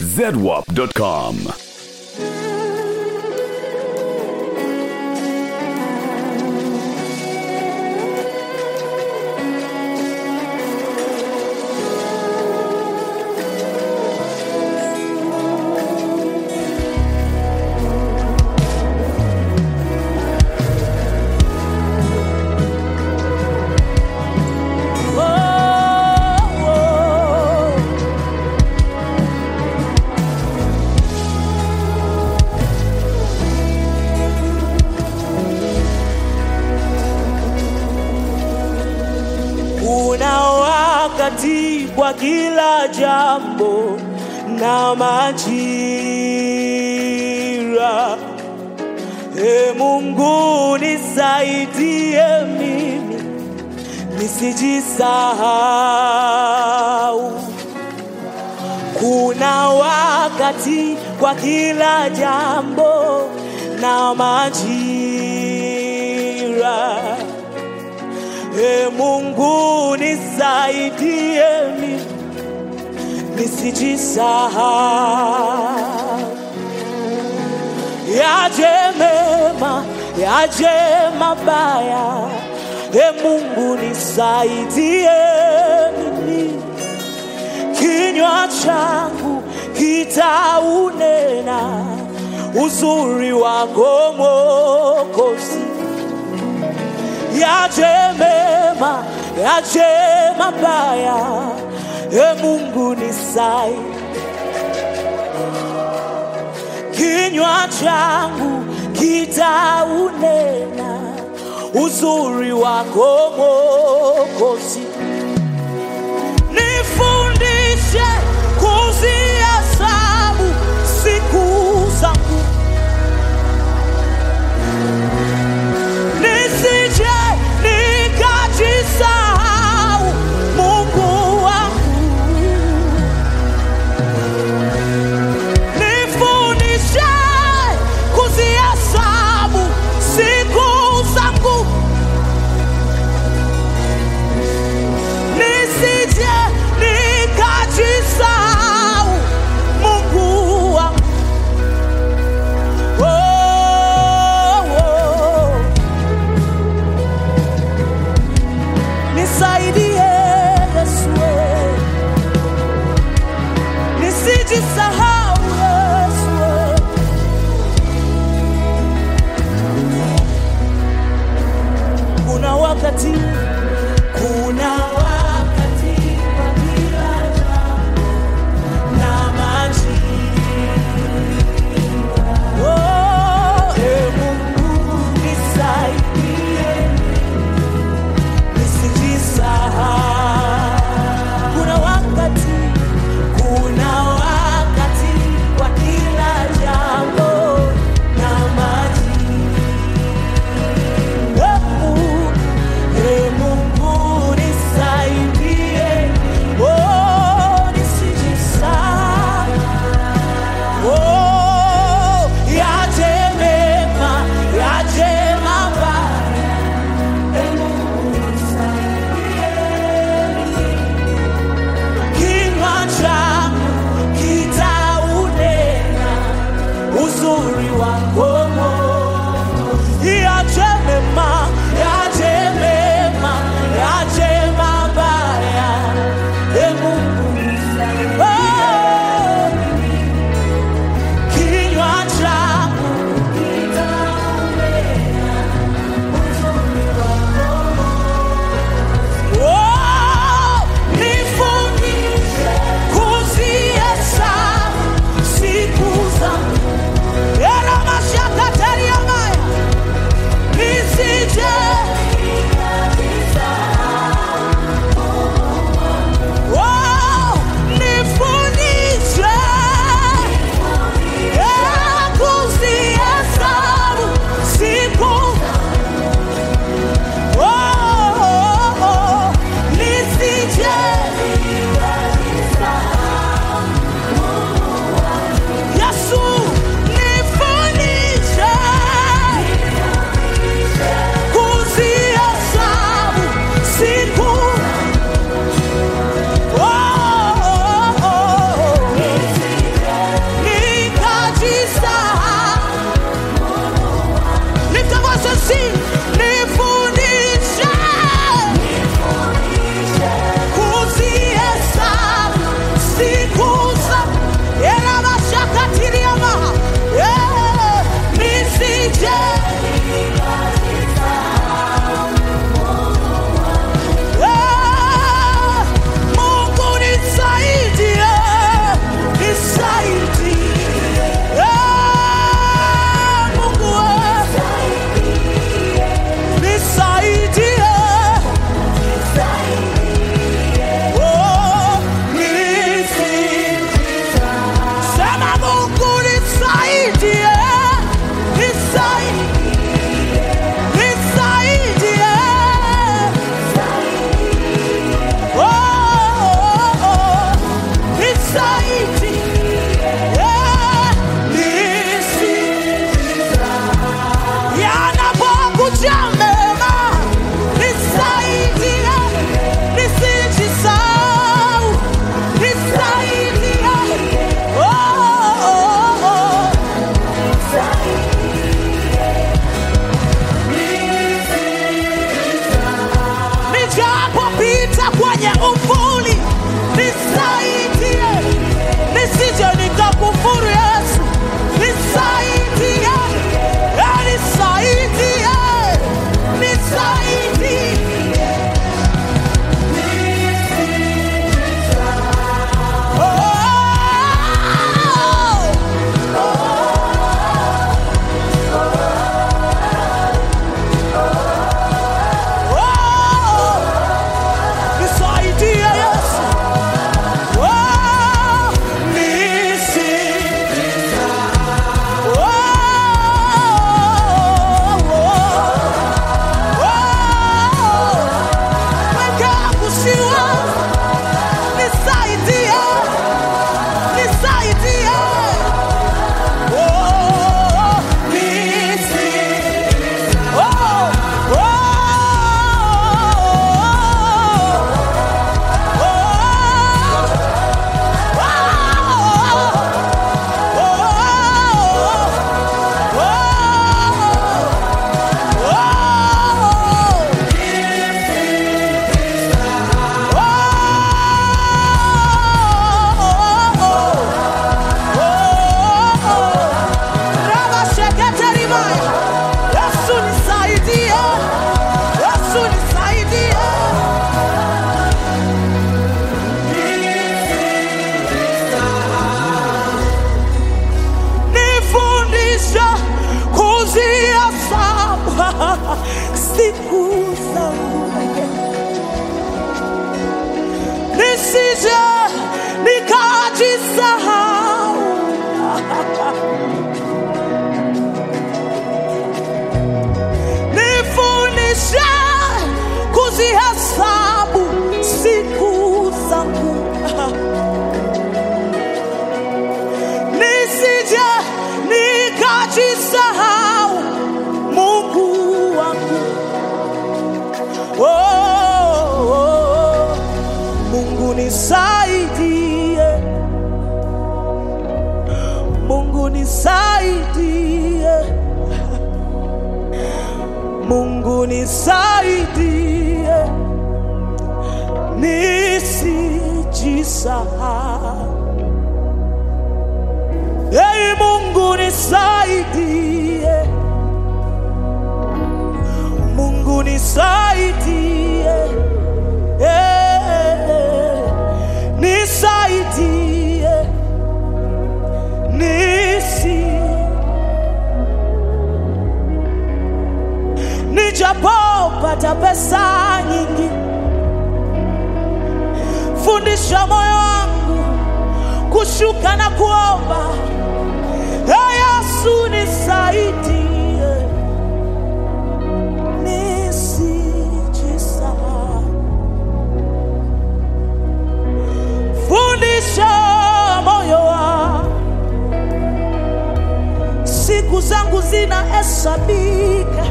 zedwap.com. Una wakati kwa kila jambo na majira. E Mungu nisaidie mimi nisijisahau. Kuna wakati kwa kila jambo na majira. E Mungu nisaidie mimi nisijisahau. Yaje mema, yaje mabaya, e Mungu nisaidie mimi kinywa changu kitaunena uzuri wako Mwokozi yaje mema, yaje mabaya, e Mungu nisai. Kinywa changu kitaunena uzuri wako Mwokozi. Nifundishe kuzihesabu siku zangu nisije nikajisahau Mungu wangu, nifundishe kuzihesabu siku zangu nisije nikajisahau. Nifundishe kuzihesabu siku zangu nisije nikajisahau Mungu wangu. Oh, oh, oh. Mungu nisaidie, Mungu nisaidie, Mungu nisaidie, nisijisahau. Ei Mungu nisaidie, Mungu nisaidie, eh, nisaidie, nisi nijapopata pesa nyingi, fundisha moyo wangu kushuka na kuomba. Ee Yesu nisaidie, nisijisahau. Fundisha moyo wangu, siku zangu zinahesabika,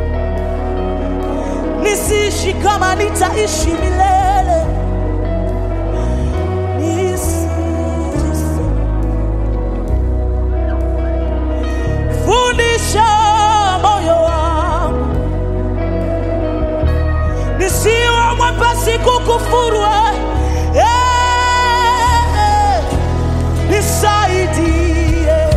nisiishi kama nitaishi milele. Nisijisahau. fundisha moyo wangu nisiwe mwepesi kukufuru eh, eh, nisaidie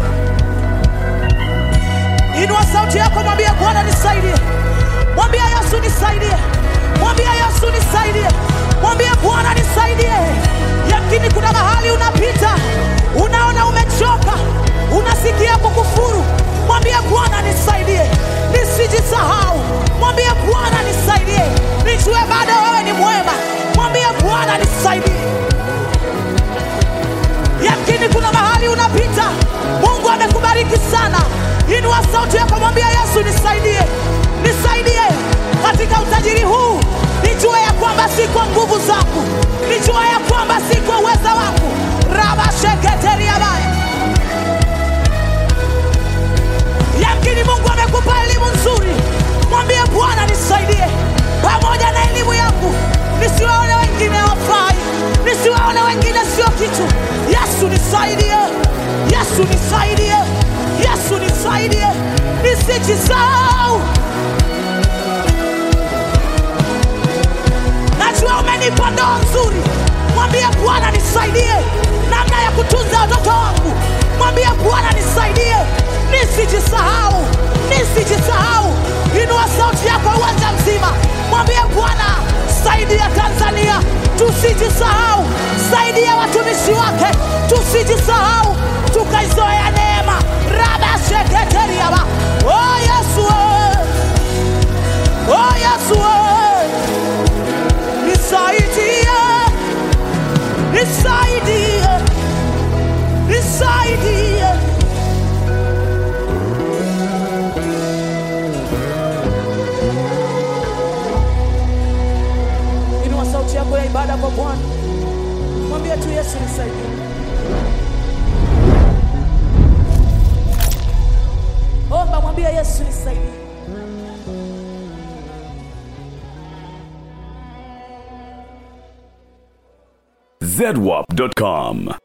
inua sauti yako mwambie bwana nisaidie mwambie yesu nisaidie mwambie yesu nisaidie mwambie bwana nisaidie yakini kuna mahali unapita unaona umechoka unasikia kukufuru mwambie bwana nisaidie nisijisahau mwambie bwana nisaidie nijue bado wewe ni mwema mwambie bwana nisaidie yamkini kuna mahali unapita mungu amekubariki sana inua sauti yako mwambia yesu nisaidie nisaidie katika utajiri huu nijue ya kwamba si kwa nguvu zangu nijue ya kwamba si kwa uweza wangu rabasheketeriabaya yamkini mungu amekupa elimu nzuri mwambie bwana nisaidie pamoja na elimu yangu nisiwaone wengine wafai nisiwaone wengine sio kitu yesu nisaidie yesu nisaidie yesu nisaidie nisijisahau najua umenipa ndoa nzuri mwambie bwana nisaidie namna ya kutunza watoto wangu mwambie bwana nisaidie nisijisahau nisijisahau inua sauti yako uwanja mzima mwambie bwana saidia tanzania tusijisahau saidia watumishi wake tusijisahau tukaizoea neema rabasheketeriaba oh yesu we. oh yesu we. nisaidie nisaidie nisaidie inua sauti yako ya ibada kwa bwana mwambie tu yesu nisaidie omba mwambie yesu nisaidie zedwap.com.